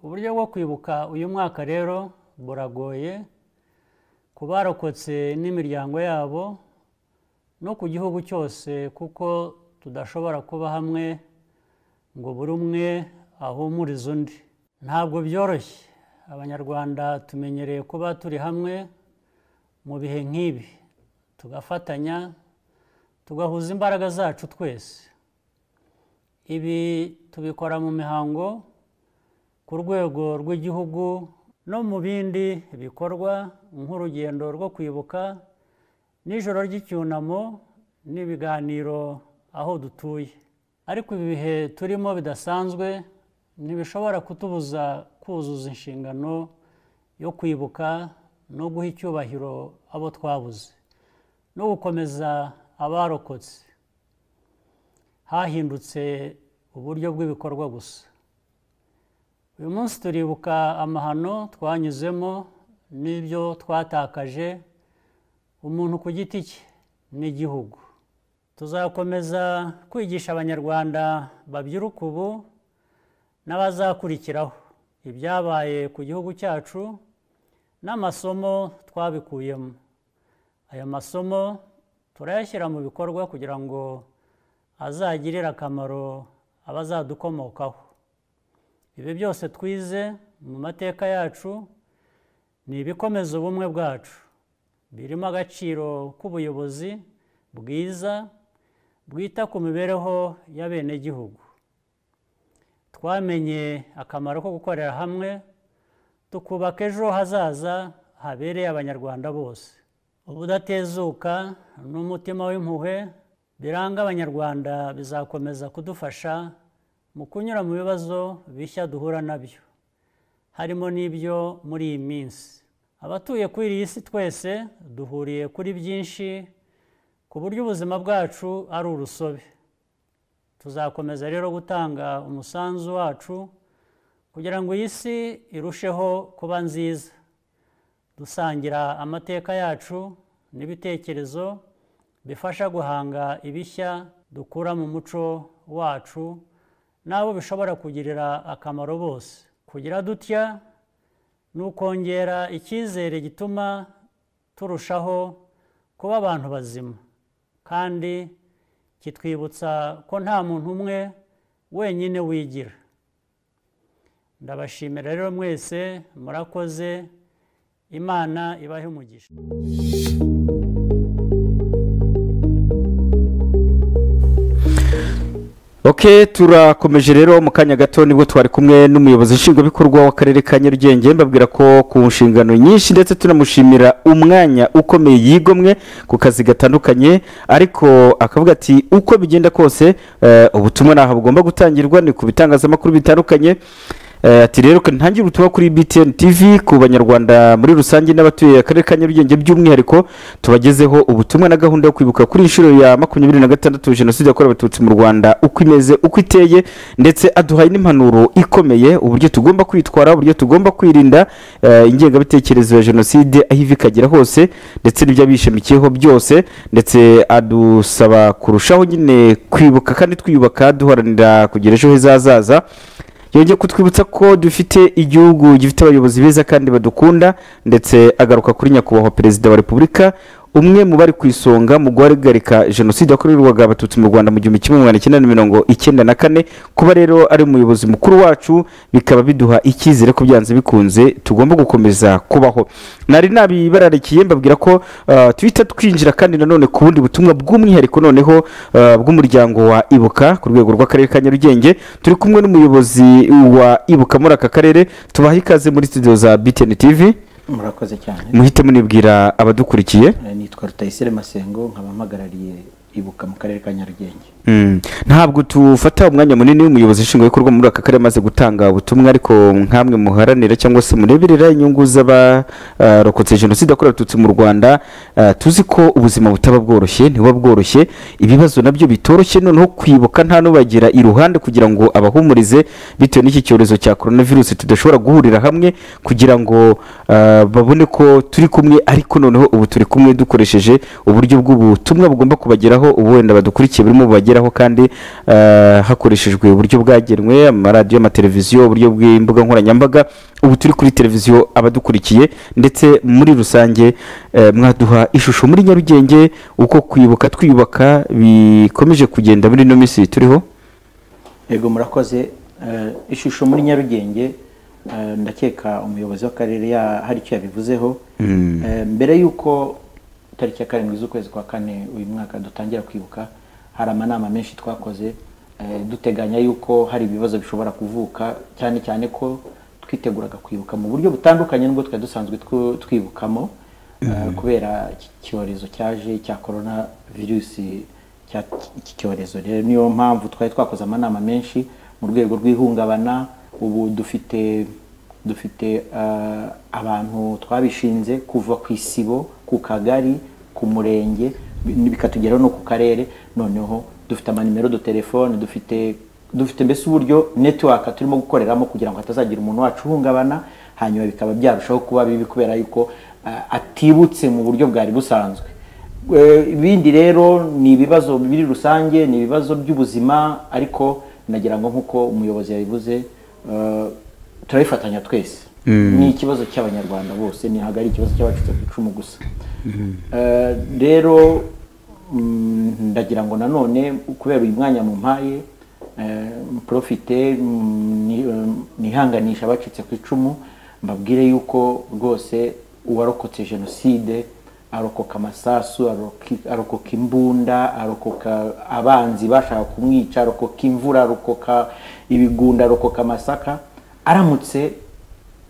uburyo bwo kwibuka uyu mwaka rero buragoye ku barokotse n'imiryango yabo no ku gihugu cyose kuko tudashobora kuba hamwe ngo buri umwe ahumurize undi ntabwo byoroshye abanyarwanda tumenyereye kuba turi hamwe mu bihe nk'ibi tugafatanya tugahuza imbaraga zacu twese ibi tubikora mu mihango ku rwego rw'igihugu no mu bindi bikorwa nk'urugendo rwo kwibuka n'ijoro ry'icyunamo n'ibiganiro aho dutuye ariko ibi bihe turimo bidasanzwe ntibishobora kutubuza kuzuza inshingano yo kwibuka no guha icyubahiro abo twabuze no gukomeza abarokotse hahindutse uburyo bw'ibikorwa gusa uyu munsi turibuka amahano twanyuzemo n'ibyo twatakaje umuntu ku giti cye n'igihugu tuzakomeza kwigisha abanyarwanda babyiruka ubu n'abazakurikiraho ibyabaye ku gihugu cyacu n'amasomo twabikuyemo aya masomo turayashyira mu bikorwa kugira ngo azagirire akamaro abazadukomokaho ibi byose twize mu mateka yacu ni ibikomeza ubumwe bwacu birimo agaciro k'ubuyobozi bwiza bwita ku mibereho y'abenegihugu twamenye akamaro ko gukorera hamwe tukubaka ejo hazaza habereye abanyarwanda bose ubudatezuka n'umutima w'impuhwe biranga abanyarwanda bizakomeza kudufasha mu kunyura mu bibazo bishya duhura nabyo harimo n'ibyo muri iyi minsi abatuye kuri iyi si twese duhuriye kuri byinshi ku buryo ubuzima bwacu ari urusobe tuzakomeza rero gutanga umusanzu wacu kugira ngo iyi si irusheho kuba nziza dusangira amateka yacu n'ibitekerezo bifasha guhanga ibishya dukura mu muco wacu n'abo bishobora kugirira akamaro bose kugira dutya ni ukongera icyizere gituma turushaho kuba abantu bazima kandi kitwibutsa ko nta muntu umwe wenyine wigira ndabashimira rero mwese murakoze imana ibahe umugisha ok turakomeje rero mu kanya gato nibwo twari kumwe n'umuyobozi nshingwabikorwa w'akarere ka nyarugenge mbabwira ko ku nshingano nyinshi ndetse tunamushimira umwanya ukomeye yigomwe ku kazi gatandukanye ariko akavuga ati uko bigenda kose ubutumwa ntaho bugomba gutangirwa ni ku bitangazamakuru bitandukanye ati rero ntangire ubutumwa kuri btn tv ku banyarwanda muri rusange n'abatuye akarere ka nyarugenge by'umwihariko tubagezeho ubutumwa na gahunda yo kwibuka kuri inshuro ya makumyabiri na gatandatu jenoside yakorewe abatutsi mu rwanda uko imeze uko iteye ndetse aduhaye n'impanuro ikomeye uburyo tugomba kwitwara uburyo tugomba kwirinda ingengabitekerezo ya jenoside aho iva ikagera hose ndetse n'ibyo abishamikiyeho byose ndetse adusaba kurushaho nyine kwibuka kandi twiyubaka duharanira kugira ejo heza hazaza yongeye kutwibutsa ko dufite igihugu gifite abayobozi beza kandi badukunda ndetse agaruka kuri nyakubahwa perezida wa repubulika umwe mu bari ku isonga mu guhagarika jenoside yakorerwaga abatutsi mu rwanda mu gihumbi kimwe magana cyenda mirongo icyenda na kane kuba rero ari umuyobozi mukuru wacu bikaba biduha icyizere ko byanze bikunze tugomba gukomeza kubaho nari nabibararikiye mbabwira ko uh, duhita twinjira kandi nanone ku bundi butumwa bw'umwihariko noneho uh, bw'umuryango wa ibuka ku rwego rw'akarere ka nyarugenge turi kumwe n'umuyobozi wa ibuka muri aka karere tubaha ikaze muri studio za btn tv murakoze cyane muhite munibwira abadukurikiye Eh, nitwa rutayisire masengo nkaba mpagarariye ibuka mu karere ka nyarugenge Mm. ntabwo tufata umwanya munini w'umuyobozi nshingwabikorwa muri aka karere amaze gutanga ubutumwa ariko nkamwe muharanira cyangwa se mureberera inyungu z'abarokotse jenoside yakorewe abatutsi mu rwanda ah, tuzi ko ubuzima butaba bworoshye ntibuba bworoshye ibibazo nabyo bitoroshye noneho kwibuka nta n'ubagira iruhande kugira ngo abahumurize bitewe n'iki cyorezo cya korona virusi tudashobora guhurira hamwe kugira ngo ah, babone ko turi kumwe ariko noneho ubu turi kumwe dukoresheje uburyo bw'ubutumwa bugomba kubageraho ubu wenda badukurikiye burimo bubageraho kubigeraho kandi eh, hakoreshejwe uburyo bwagenwe amaradiyo amateleviziyo uburyo bw'imbuga nkoranyambaga ubu turi kuri televiziyo abadukurikiye ndetse muri rusange eh, mwaduha ishusho muri nyarugenge uko kwibuka twiyubaka bikomeje kugenda muri ino minsi turiho yego murakoze Eh, ishusho muri nyarugenge eh, ndakeka umuyobozi w'akarere ya- hari icyo yabivuzeho Eh, mbere y'uko tariki ya karindwi z'ukwezi kwa kane uyu mwaka dutangira kwibuka hari amanama menshi twakoze eh, duteganya yuko hari ibibazo bishobora kuvuka cyane cyane ko twiteguraga kwibuka mu buryo butandukanye n'ubwo twari dusanzwe twu- twibukamo eh, kubera iki cyorezo cyaje cya korona virusi cya- iki cyorezo rero niyo mpamvu twari twakoze amanama menshi mu rwego rw'ihungabana ubu dufite dufite eh, abantu twabishinze kuva ku isibo ku kagari ku murenge bi- bikatugeraho no ku karere noneho dufite amanimero dutelefone dufite dufite mbese uburyo netiwaka turimo gukoreramo kugira ngo hatazagira umuntu wacu uhungabana hanyuma bikaba byarushaho kuba bibi kubera yuko eh, atibutse mu buryo bwari busanzwe Eh, ibindi rero ni ibibazo biri rusange ni ibibazo by'ubuzima ariko nagira ngo nk'uko umuyobozi yabivuze eh, turabifatanya twese ni ikibazo cy'abanyarwanda bose ni hagari ikibazo cy'abacitse ku icumu gusa Eh, rero mm, ndagira ngo nanone kubera uyu mwanya mumpaye eh, mprofite mm, ni- eh, nihanganisha abacitse ku icumu mbabwire yuko rwose uwarokotse jenoside arokoka amasasu aroki- arokoka imbunda arokoka abanzi bashaka kumwica arokoka imvura arokoka ibigunda arokoka amasaka aramutse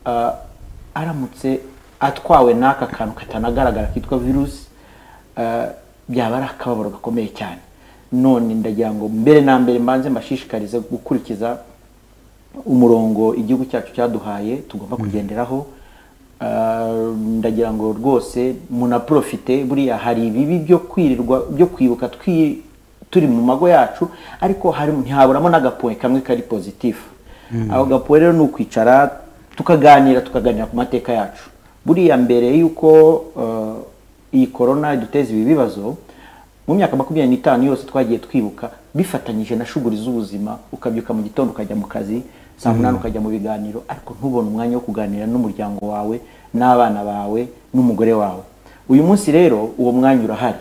ah, aramutse atwawe n'aka kantu katanagaragara kitwa virusi eh, byaba ari akababaro gakomeye cyane none ndagira ngo mbere na mbere mbanze mbashishikarize gukurikiza umurongo igihugu cyacu cyaduhaye tugomba kugenderaho Ah, ndagira ngo rwose munaprofite buriya hari ibibi byo kwirirwa byo kwibuka twi- turi mu mago yacu ariko hari- ntihaburamo n'agapoe kamwe kari pozitifu ako gapoe rero ni ukwicara tukaganira tukaganira ku mateka yacu buriya mbere y'uko eh, iyi korona iduteza ibi bibazo mu myaka makumyabiri n'itanu yose twagiye twibuka bifatanyije na shuguri z'ubuzima ukabyuka mu gitondo ukajya mu kazi saa munani ukajya mu biganiro ariko ntubone umwanya wo kuganira n'umuryango wawe n'abana bawe n'umugore wawe uyu munsi rero uwo mwanya urahari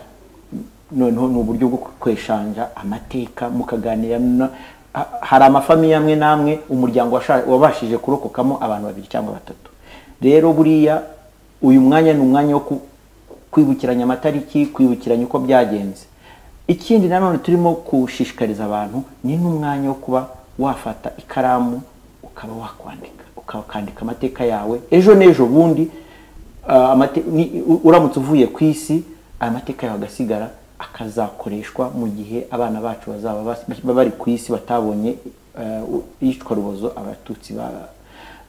noneho ni uburyo bwo kweshanja amateka mukaganira na- ha- hari amafamiye amwe n'amwe umuryango washa- wabashije kurokokamo abantu babiri cyangwa batatu rero buriya uyu mwanya ni umwanya wo ku- kwibukiranya amatariki kwibukiranya uko byagenze ikindi nanone turimo gushishikariza abantu ni n'umwanya wo kuba wafata ikaramu ukaba wakwandika ukakandika amateka yawe ejo n'ejo bundi ah, amate- ni- u- uramutse uvuye ku isi aya mateka yawe agasigara akazakoreshwa mu gihe abana bacu bazaba bas- bari ku isi batabonye eh, u- iyicwa rubozo abatutsi ba-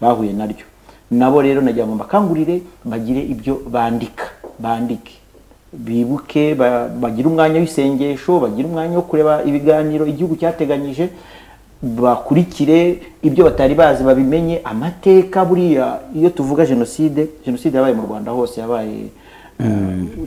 bahuye naryo nabo rero nagira ngo mbakangurire bagire ibyo bandika bandike bibuke ba- bagire umwanya w'isengesho bagire umwanya wo kureba ibiganiro igihugu cyateganyije bakurikire ibyo batari bazi babimenye amateka buriya iyo tuvuga jenoside jenoside yabaye mu rwanda hose yabaye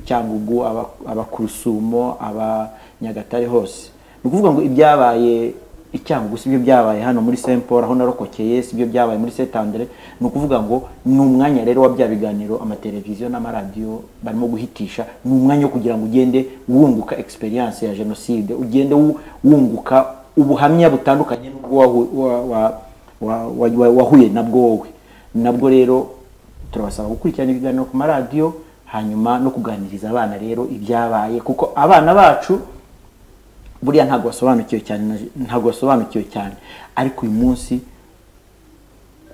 cyangugu aba- abakurusumo abanyagatare hose ni ukuvuga ngo ibyabaye icyangugu si byo byabaye hano muri saint paul aho narokokeye si byo byabaye muri saint andre ni ukuvuga ngo ni umwanya rero wa bya biganiro amateleviziyo n'amaradiyo barimo guhitisha ni umwanya wo kugira ngo ugende wunguka experience ya jenoside ugende wu- wunguka ubuhamya butandukanye n'ubwo wahu- wa- wa- wa- wa- wa- wahuye nabwo wowe nabwo rero turabasaba gukurikirana ibiganiro ku maradiyo hanyuma no kuganiriza abana rero ibyabaye kuko abana bacu buriya ntabwo basobanukiwe cyane na- ntabwo basobanukiwe cyane ariko uyu munsi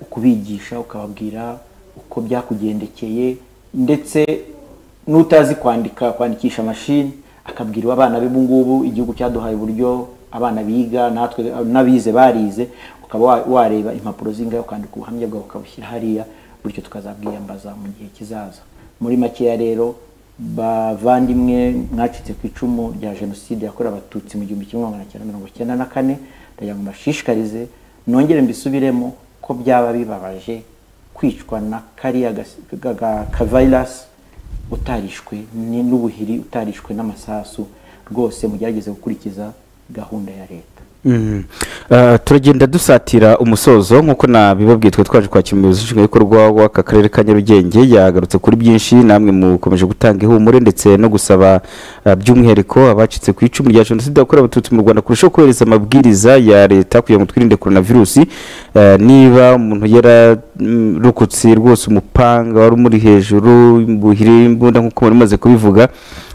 ukubigisha ukababwira uko byakugendekeye ndetse n'utazi kwandika kwandikisha mashini akabwira abana be ubu ngubu igihugu cyaduhaye uburyo abana biga natwe n'abize barize ukaba wa- wareba impapuro zingahe ukandika ubuhamya bwawe ukabushyira hariya bityo tukazabwiyambaza mu gihe kizaza muri makeya rero bavandimwe mwacitse ku icumu rya jenoside yakorewe abatutsi mu gihumbi kimwe magana cyenda mirongo icyenda na kane ndagira ngo mbashishikarize nongere mbisubiremo ko byaba bibabaje kwicwa na kariya gas- ga- ga- ka virus utarishwe ni- n'ubuhiri utarishwe n'amasasu rwose mugerageze gukurikiza gahunda ya leta Mhm. Ah, turagenda dusatira umusozo nk'uko nabibabwiye twe twaje kwakira umuyobozi nshingwabikorwa w'aka karere ka nyarugenge yagarutse kuri byinshi namwe mukomeje gutanga ihumure ndetse no gusaba ah, by'umwihariko abacitse ku icumu rya jenoside yakorewe abatutsi mu rwanda kurushaho kubahiriza amabwiriza ya leta kugira ngo twirinde coronavirusi Ah, niba umuntu yararukutse rwose umupanga wari umuri hejuru buhiri imbunda nk'uko mwari mumaze kubivuga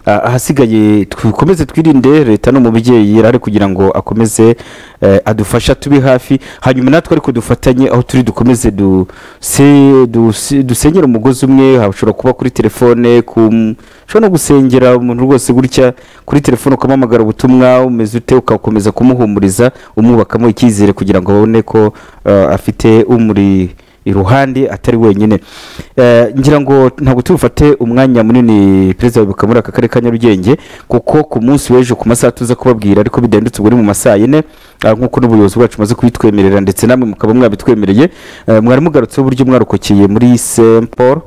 Ah, ahasigaye dukomeze twirinde leta ni umubyeyi yari ari kugira ngo akomeze eh, adufasha tube hafi hanyuma natwe ariko dufatanye aho turi dukomeze duse- duse- dusenyere umugozi umwe hashobora kuba kuri telefone ku ushobora no gusengera umuntu rwose gutya kuri telefone ukamuhamagara ubutumwa umeze ute ugakomeza kumuhumuriza umwubakamo icyizere kugira ngo abone ko eh, afite umuri iruhande atari wenyine Eh, ngira ngo ntabwo tubufate umwanya munini perezida wibuka muri aka karere ka nyarugenge kuko ku munsi w'ejo ku masaha tuza kubabwira ariko bidahindutse ubwo ni mu masaa yine ah, nk'uko n'ubuyobozi bwacu bumaze kubitwemerera ndetse namwe mukaba mwabitwemereye Eh, mwari mugarutseho uburyo mwarokokeye muri st paul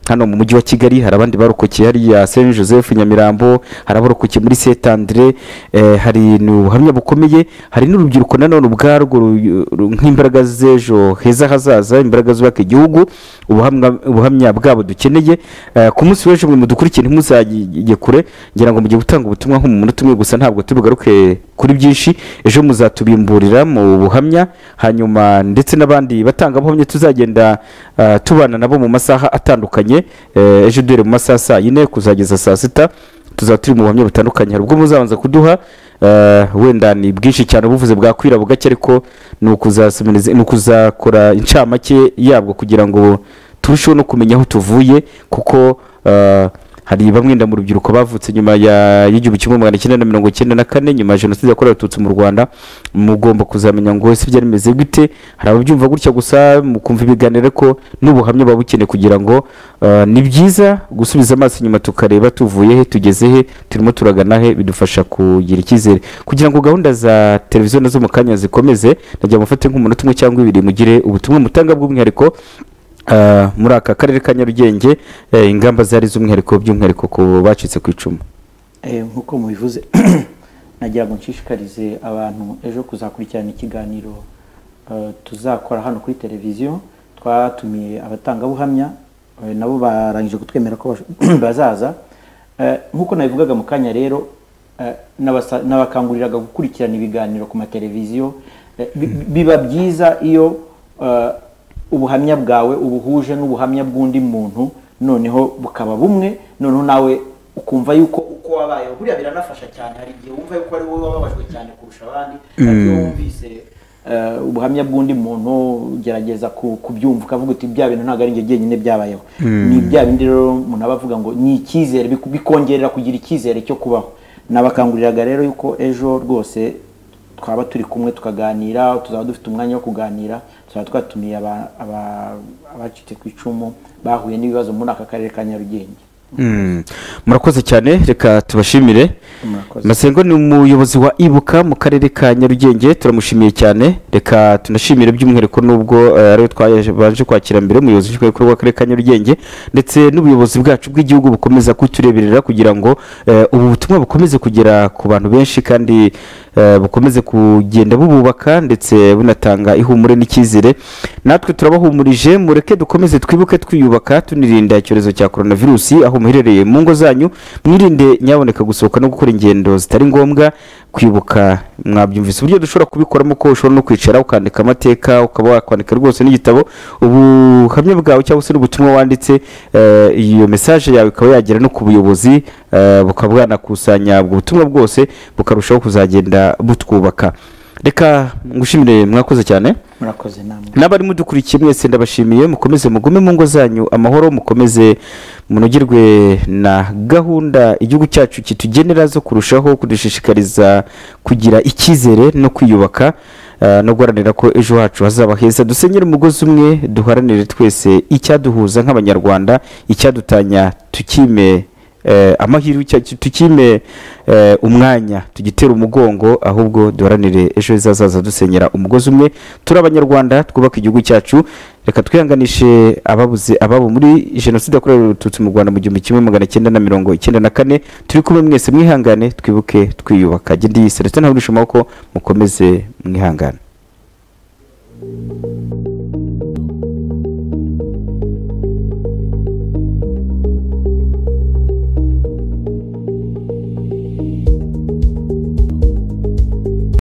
hano mu mujyi wa kigali hari abandi barokokeye hariya saint joseph nyamirambo hari abarokokeye muri saint andre eh, hari ubuhamya bukomeye hari n'urubyiruko nanone ubwarwo ru- ru- nk'imbaraga z'ejo heza hazaza imbaraga zubaka igihugu ubuhamwa- ubuhamya bwabo dukeneye Eh, ku munsi w'ejo mwe mudukurikire ntimuzajye kure ngira ngo mugiye gutanga ubutumwa nko mu munota umwe gusa ntabwo tubugaruke kuri byinshi ejo muzatubimburira mu buhamya hanyuma ndetse n'abandi batangabuhamya tuzagenda ah, tubana nabo mu masaha atandukanye Eh, ejo duhere mu masaha saa yine kuzageza saa sita tuzaba turi mu buhamya butandukanye hari ubwo muzabanza kuduha eh, wenda ni bwinshi cyane ubuvuze bwakwira bugake ariko ni ukuzasomeriza- ni ukuzakora incamake yabwo kugira ngo turusheho no kumenya aho tuvuye kuko eh, hari bamwe nda mu rubyiruko bavutse nyuma ya- y'igihumbi kimwe magana cyenda na mirongo cyenda na kane nyuma ya jenoside yakorewe abatutsi mu rwanda mugomba kuzamenya ngo ese byari bimeze gute hari ababyumva gutya gusa mukumva ibiganiro ko n'ubuhamya buba bukeneye kugira ngo eh, ni byiza gusubiza amaso inyuma tukareba tuvuye he tugeze he turimo turagana he bidufasha kugira icyizere kugira ngo gahunda za televiziyo nazo mu kanya zikomeze ndagira ngo mufate nk'umunota umwe cyangwa ibiri mugire ubutumwa mutanga bw'umwihariko ah, muri aka karere ka nyarugenge eh, ingamba zari z'umwihariko by'umwihariko ku bacitse ku icumu Eh, nk'uko mubivuze nagira ngo nshishikarize abantu ejo kuzakurikirana ikiganiro eh, tuzakora hano kuri televiziyo twatumiye abatangabuhamya eh, nabo barangije kutwemera ko bash- bazaza Eh, nk'uko nabivugaga mu kanya rero eh, n'abasa- n'abakanguriraga gukurikirana ibiganiro ku mateleviziyo Eh, bi- bi- biba byiza iyo eh, ubuhamya bwawe ubuhuje n'ubuhamya bw'undi muntu noneho bukaba bumwe noneho nawe ukumva yuko uko wabayeho buriya biranafasha cyane hari igihe wumva yuko ari wowe wababajwe cyane kurusha abandi ariko iyo wumvise eh, ubuhamya bw'undi muntu ugerageza ku- kubyumva ukavuga uti bya bintu ntabwo ari njye jyenyine byabayeho ni bya bindi rero umuntu aba avuga ngo ni icyizere biku- bikongerera kugira icyizere cyo kubaho nabakanguriraga rero yuko ejo rwose twaba turi kumwe tukaganira tuzaba dufite umwanya wo kuganira tuzaba twatumiye aba- aba- abacitse ku icumu bahuye n'ibibazo muri aka karere ka nyarugenge Mm. murakoze cyane reka tubashimire Murakoze. masengo ni umuyobozi wa ibuka mu karere ka nyarugenge turamushimiye cyane reka tunashimire by'umwihariko n'ubwo eh, ariwe twabanje kwakira mbere umuyobozi nshingwabikorwa w'akarere ka nyarugenge ndetse n'ubuyobozi bwacu bw'igihugu bukomeza kutureberera kugira ngo eh, ubu butumwa bukomeze kugera ku bantu benshi kandi eh, bukomeze kugenda bububaka ndetse bunatanga ihumure n'icyizere natwe turabahumurije mureke dukomeze twibuke twiyubaka tunirinda icyorezo cya coronavirusi aho muherereye mu ngo zanyu mwirinde nyaboneka gusohoka no gukora ingendo zitari ngombwa kwibuka mwabyumvise uburyo dushobora kubikoramo ko ushobora no kwicara ukandika amateka ukaba wakwandika rwose n'igitabo ubuhamya bwawe cyangwa se n'ubutumwa wanditse eh, iyo mesaje yawe ikaba yagera no ku buyobozi eh, bukaba bwanakusanya ubwo butumwa bwose bukarushaho kuzagenda butwubaka reka ngushimire mwakoze cyane murakoze namwe n'abari mudukurikiye mwese ndabashimiye mukomeze mugume mu ngo zanyu amahoro mukomeze munogerwe na gahunda igihugu cyacu kitugenera zo kurushaho kudushishikariza kugira icyizere no kwiyubaka eh, no guharanira ko ejo hacu hazaba heza dusenyere umugozi umwe duharanire twese icyaduhuza nk'abanyarwanda icyadutanya tukime eh, amahirwe icya- tukime eh, umwanya tugitere umugongo ahubwo duharanire ejo heza hazaza dusenyera umugozi umwe turi abanyarwanda twubaka igihugu cyacu reka twihanganishe ababuze ababo muri jenoside yakorewe abatutsi mu rwanda mu gihumbi kimwe magana cyenda na mirongo icyenda na kane turi kumwe mwese mwihangane twibuke twiyubaka genda iyi selestin ntabwo amaboko mukomeze mwihangane